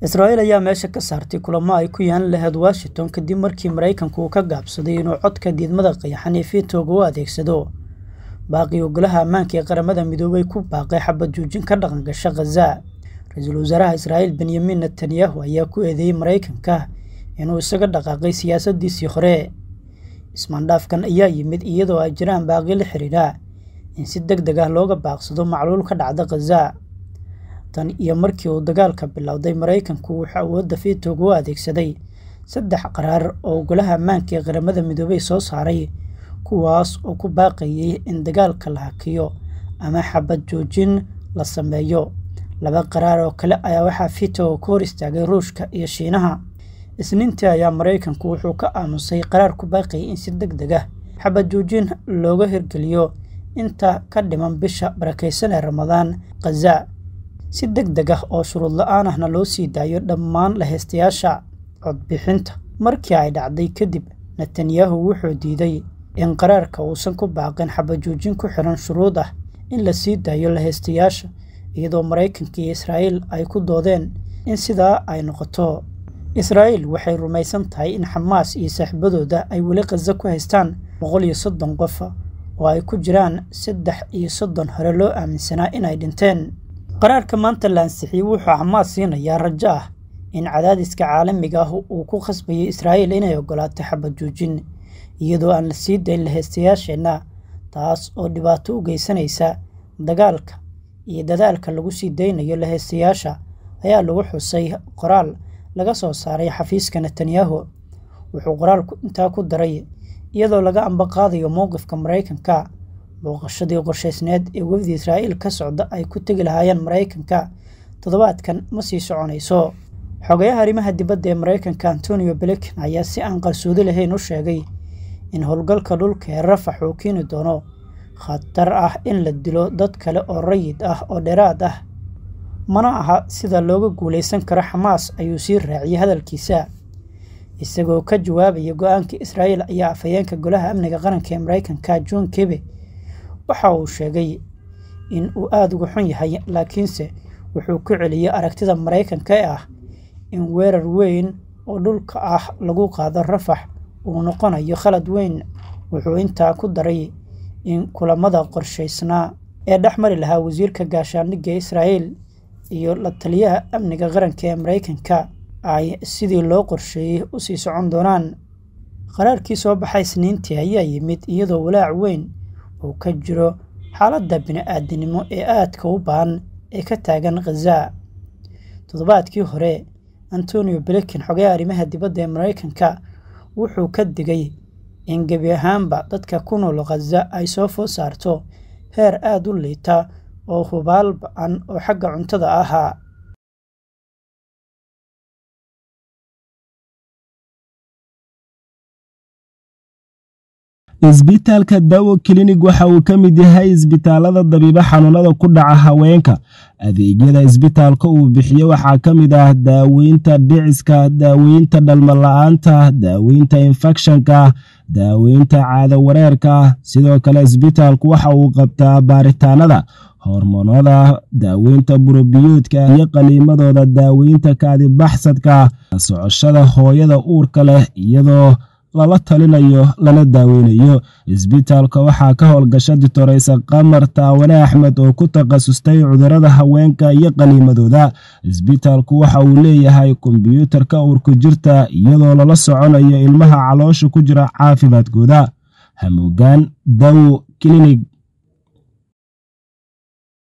israa'iil ayaa meesha ka saartay kulamo ay ku yaan lahayd washington kadib markii maraykanku uu ka gaabsaday inuu codka diidmada qayaxan ee fiitooga u adeegsado baaqii ogolaha ammaanka ee qaramada midoobay ku baaqay xabad joojin ka dhaqan gasha khaza ra-iisul wasaaraha israa'iil benyamin netanyahu ayaa ku eedeeyey maraykanka inuu isaga dhaqaaqay siyaasadiisii hore ismaandhaafkan ayaa yimid iyadoo ay jiraan baaqi la xiriira in si deg deg ah looga baaqsado macluul ka dhacda khaza tan iyo markii uu dagaalka bilowday maraykanku wuxuu awoodda fiitooga u adeegsaday saddex qaraar oo ogolaha ammaanka ee qaramada midoobey soo saaray kuwaas oo ku baaqayay in dagaalka la hakiyo ama xabad joojin la sameeyo laba qaraar oo kale ayaa waxaa fiitooga ka hor istaagay ruushka iyo shiinaha isniintii ayaa maraykanku wuxuu ka aamusay qaraar ku baaqayay in si deg deg ah xabad joojin looga hirgeliyo inta ka dhiman bisha barakaysan ee ramadaan khaza si deg deg ah oo shuruud la-aan ahna loo sii daayo dhammaan laheystayaasha codbixinta markii ay dhacday kadib netanyahu wuxuu diiday in qaraarka uusan ku baaqin xabajoojin ku xiran shuruud ah in la sii daayo laheystayaasha iyadoo maraykanka iyo israa'iil ay ku doodeen in sidaa ay noqoto israa'iil waxay rumaysan tahay in xamaas iyo saaxiibadooda ay weli khaza ku haystaan boqol iyo soddon qof oo ay ku jiraan saddex iyo soddon hore loo aaminsanaa inay dhinteen qaraarka maanta la ansixiyey wuxuu xamaas siinayaa rajo ah in cadaadiska caalamiga ah uu ku khasbayo israa'iil inay ogolaato xabad joojin iyadoo aan la sii dayn laheystayaasheenna taas oo dhibaato u geysanaysa dagaalka iyo dadaalka lagu sii daynayo laheystayaasha ayaa lagu xusay qoraal laga soo saaray xafiiska netanyahu wuxuu qoraalku intaa ku daray iyadoo laga ambaqaadayo mowqifka maraykanka booqashadii qorshaysneed ee wefdi israa'iil ka socda ay ku tegi lahaayeen maraykanka toddobaadkan ma sii soconayso xogayaha arrimaha dibadda ee maraykanka antonio blinken ayaa si aan qarsoodi lahayn u sheegay in howlgalka dhulka ee rafax uu keeni doono khatar ah in la dilo dad kale oo rayid ah oo dheeraad ah mana aha sida looga guulaysan karo xamaas ayuu sii raaciyey hadalkiisa isagoo ka jawaabaya go-aanka israa'iil ayaa afhayeenka golaha amniga qaranka ee maraykanka john kebe waxa uu sheegay in uu aada uga xun yahay laakiinse wuxuu ku celiyey aragtida maraykanka ee ah in weerar weyn oo dhulka ah lagu qaado rafax uu noqonayo khalad weyn wuxuu intaa ku daray in kulamada qorshaysnaa ee dhex mari lahaa wasiirka gaashaandhigga israa'iil iyo la taliyaha amniga qaranka ee maraykanka ay sidii loo qorsheeyey u sii socon doonaan qaraarkii soo baxay isniintii ayaa yimid iyadoo walaac weyn uu ka jiro xaaladda bini-aadinimo ee aadka u baahan ee ka taagan khaza toddobaadkii hore antonio blinken xogayaha arrimaha dibadda ee maraykanka wuxuu ka digay in gebi ahaanba dadka ku nool khaza ay soo food saarto heer aada u liita oo hubaal ba-an oo xagga cuntada ahaa isbitaalka dawo klinig waxa uu ka mid yahay isbitaalada dabiibo xanuunada ku dhaca haweenka adeegyada isbitaalka uu bixiyo waxaa ka mid ah daaweynta dhiciska daaweynta dhalmala-aanta daaweynta infekshanka daaweynta caado wareerka sidoo kale isbitaalku waxa uu qabtaa baaritaanada hormoonada daaweynta burobiyoodka iyo qaliimadooda daaweynta kaadibaxsadka socoshada hooyada uurka leh iyadoo lala talinayo lana daaweynayo isbitaalka waxaa ka howlgasha ditoreysa qamar taawane axmed oo ku takhasustay cudurada haweenka iyo qaniimadooda isbitaalku waxa uu leeyahay kombyuutarka uurku jirta iyadoo lala soconayo ilmaha caloosha ku jira caafimaadkooda hamuugaan dawo klinig